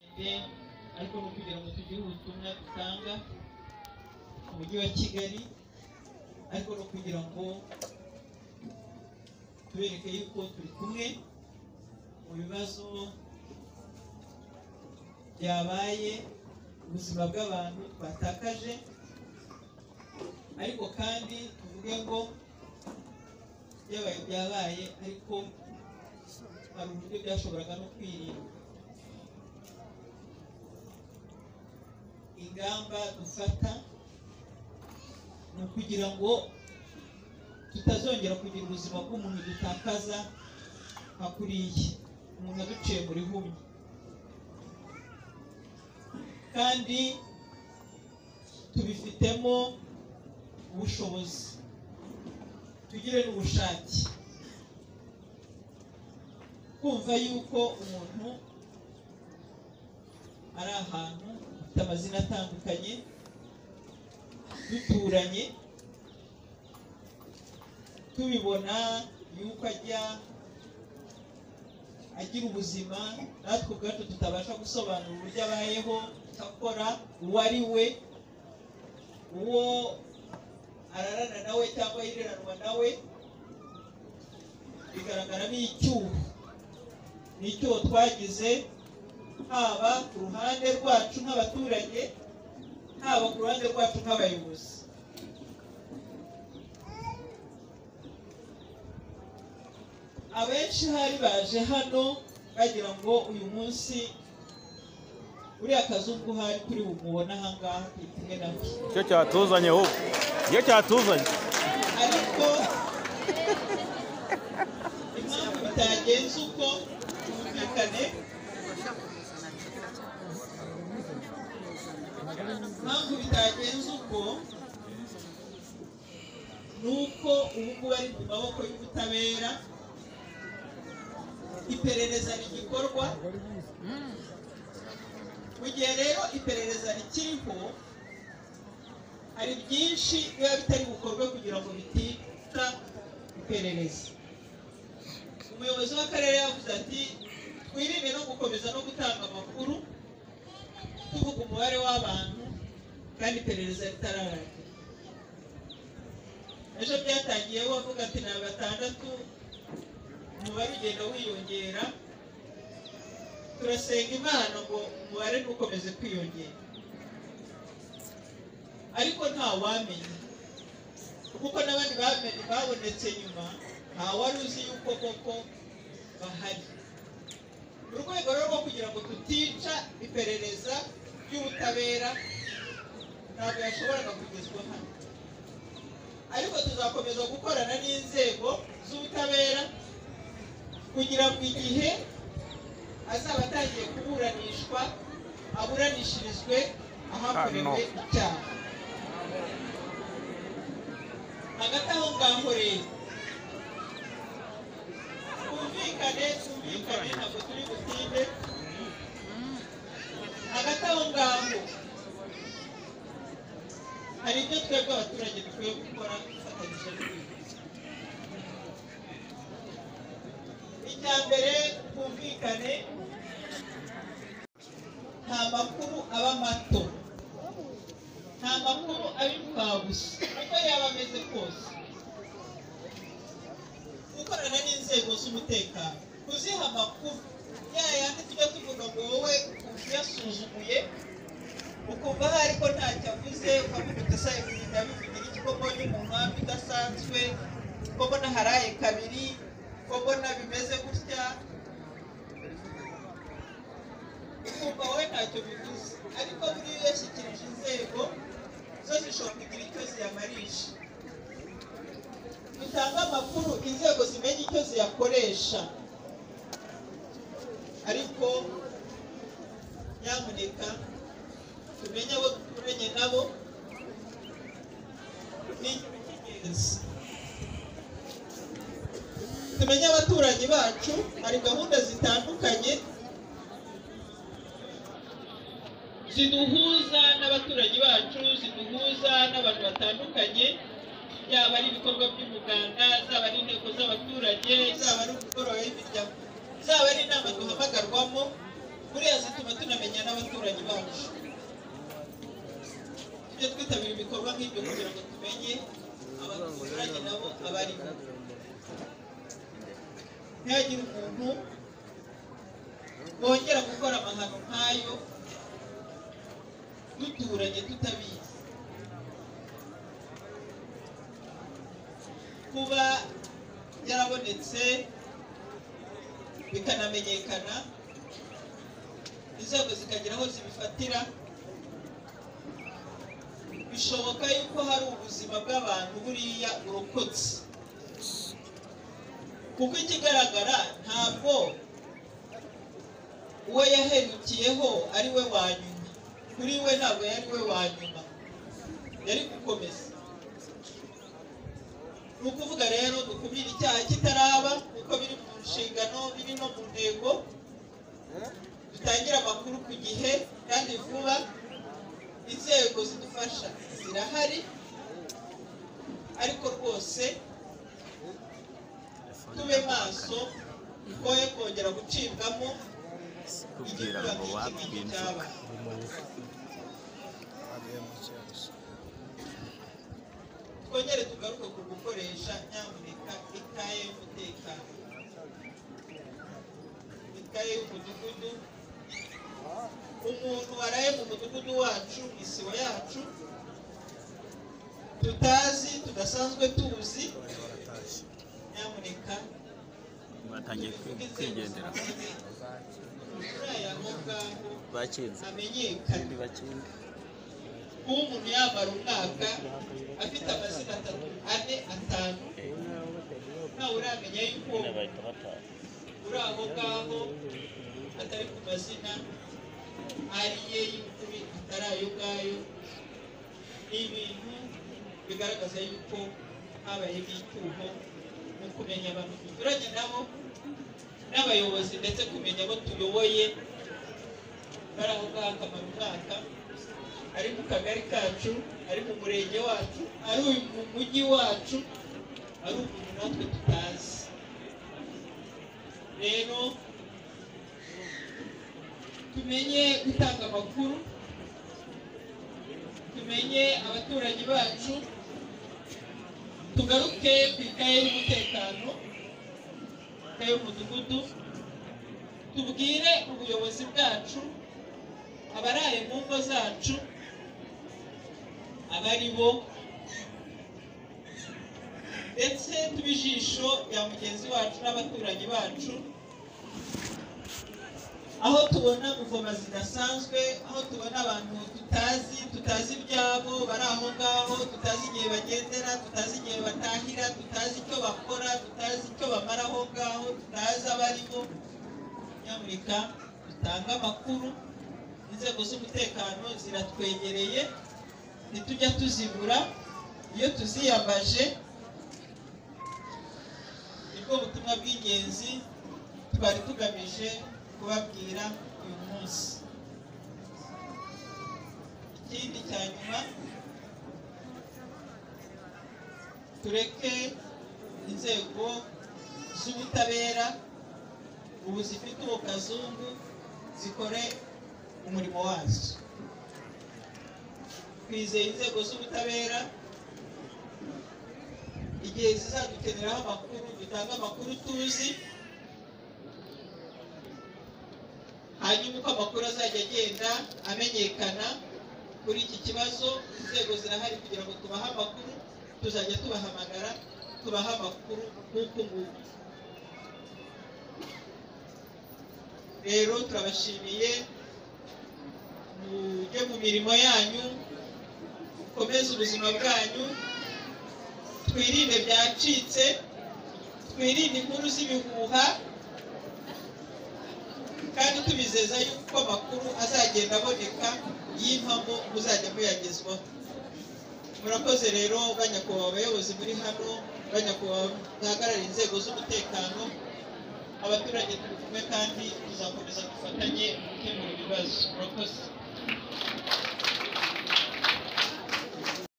bafite ariko ni ukugira ngo tugire ubutumwa dutanga mu mujyi wa kigali ariko no kugira ngo tubereke yuko turi kumwe mu bibazo byabaye ubuzima bw'abantu twatakaje ariko kandi tuvuge ngo byabaye byabaye ariko hari uburyo byashoboraga no kwirinda ingamba dufata ni ukugira ngo tutazongera kugira ubuzima bw'umuntu dutakaza nka kuriya umuntu aduciye muri humye kandi tubifitemo ubushobozi tugire n'ubushake kumva yuko umuntu ari ahantu afite amazina atandukanye duturanye tubibona yuko ajya agira ubuzima natwe ubwacu tutabasha gusobanura uburyo abayeho akora uwo ari we uwo ararana nawe cyangwa yireranwa nawe bigaragara n'icyuho ni icyuho twagize haba ku ruhande rwacu nk'abaturage haba ku ruhande rwacu nk'abayobozi abenshi hari baje hano bagira ngo uyu munsi uriya kazi ubwo uhari kuri bumubona ahangaha turi kumwe nawe nicyo cyatuzanye wowe nicyo cyatuzanye ariko impamvu bitagenze uko twumvikane impamvu bitagenze uko ni uko ubu ngubu ari mu maboko y'ubutabera iperereza rigikorwa mu gihe rero iperereza rikiriho hari byinshi biba bitari bukorwe kugira ngo bitita iperereza umuyobozi w'akarere yavuze ati twirinde no gukomeza no gutanga amakuru tuvuga umubare w'abantu kandi iperereza ritararangira ejo byatangiyeho avuga ati ni batandatu umubare ugenda wiyongera turasenga imana ngo umubare ntukomeze kwiyongera ariko nta wamenya kuko n'abandi bamenye babonetse nyuma nta wari uzi yuko koko bahari mu rwego rero rwo kugira ngo tutica iperereza ry'ubutabera ntabwo yashoboraga kugezwa hano ariko tuzakomeza gukorana n'inzego z'ubutabera kugira ngo igihe azaba atangiye kuburanishwa aburanishirizwe ahakorewe icyaha hagati aho ngaho rero twumvikane twumvikane ntabwo turi butinde hagati aho ngaho hari ibyo twebwe abaturage dukwiye gukora dufatanyije n'ibindi icya mbere twumvikane nta makuru aba mato nta makuru aba imfabusa uko yaba ameze kose gukorana n'inzego z'umutekano kuziha amakuru ya yandi tujya tuvuga ngo wowe uyasuzuguye ukumva ahari ko ntacyo avuze ukavuga uti sa ibintu ndabivugira iki koko ni mu mpamvu idasanzwe koko naharaye kabiri ko mbona bimeze gutya ukumva wowe ntacyo bivuze ariko buriya iyo yashyikirije inzego zo zishobora kugira icyo ziyamarisha dutange amakuru inzego zimenye icyo ziyakoresha ariko nyamuneka tumenye abo duturanye nabo ni icy'ingenzi tumenye abaturanyi bacu hari gahunda zitandukanye ziduhuza n'abaturanyi bacu ziduhuza n'abantu batandukanye yaba ari ibikorwa by'umuganda zaba ari inteko z'abaturage zaba ari umugoroba w'imiryango zaba ari inama duhamagarwamo buriya zituma tunamenya n'abantu byo kugira ngo tumenye abaturage nabo abarimo ntihagire umuntu wongera gukora amahano nk'ayo duturanye tutabizi kuba yarabonetse bikanamenyekana inzego zikagira aho zibifatira bishoboka yuko hari ubuzima bw'abantu buriya burokotse kuko ikigaragara ntabwo uwo yaherukiyeho ari we wa nyuma kuri we ntabwo yari we wa nyuma yari gukomeza ni ukuvuga rero dukumire icyaha kitaraba kuko biri mu nshingano biri no mu ntego dutangire amakuru ku gihe kandi vuba inzego zidufasha zirahari ariko rwose tube maso twoye kongera gucibwamo Kubwira ngo wapinduka. twongere tugaruke ku gukoresha nyamuneka ikaye y'umutekano ikaye y'umudugudu umuntu waraye mu mudugudu wacu isibo yacu tutazi tudasanzwe tuzi nyamuneka batangiye kwigendera uriya aho ngaho bakinze amenyekane kandi bakinde kuba umuntu yamara umwaka afite amazina atatu ane atanu ntawe uramenya yuko bahita bataha uri aho ngaho atari ku mazina ari ye y'ukuri atari ayo ngayo ni ibintu bigaragaza yuko habaye ibyituho mu kumenya abantu tunyuranye nabo n'abayobozi ndetse kumenya abo tuyoboye bari aho ngaho akamara umwaka ari mu kagari kacu ari mu murenge wacu ari uyu mu mujyi wacu ari umuntu natwe tutazi rero tumenye gutanga amakuru tumenye abaturage bacu tugaruke ku ikaye y'umutekano ikaye y'umudugudu tubwire ubuyobozi bwacu abaraye mu ngo zacu abari bo ndetse tuba ijisho rya mugenzi wacu n'abaturanyi bacu aho tubona ingoma zidasanzwe aho tubona abantu tutazi tutazi ibyabo bari aho ngaho tutazi igihe bagendera tutazi igihe batahira tutazi icyo bakora tutazi icyo bamara aho ngaho tutazi abarimo nyamuneka dutange amakuru inzego z'umutekano ziratwegereye ntitujya tuzibura iyo tuziyambaje nibwo butumwa bw'ingenzi twari tugamije kubabwira uyu munsi ikindi cya nyuma tureke inzego z'ubutabera ubu zifite uwo kazungu zikore umurimo wazo twizeye inzego z'ubutabera igihe zizadukeneraho amakuru dutange amakuru tuzi hanyuma uko amakuru azajya agenda amenyekana kuri iki kibazo inzego zirahari kugira ngo tubahe amakuru tuzajya tubahamagara tubahe amakuru nk'uko nguko rero turabashimiye mujye mu mirimo yanyu mukomeze ubuzima bwanyu twirinde byacitse twirinde inkuru z'ibihuha kandi tubizeza yuko amakuru azagenda aboneka y'impamo muzajya muyagezwaho murakoze rero banyakubahwa abayobozi muri hano banyakubahwa bahagarariye inzego z'umutekano abaturage turi kumwe kandi tuzakomeza dufatanye gukemura ibibazo murakoze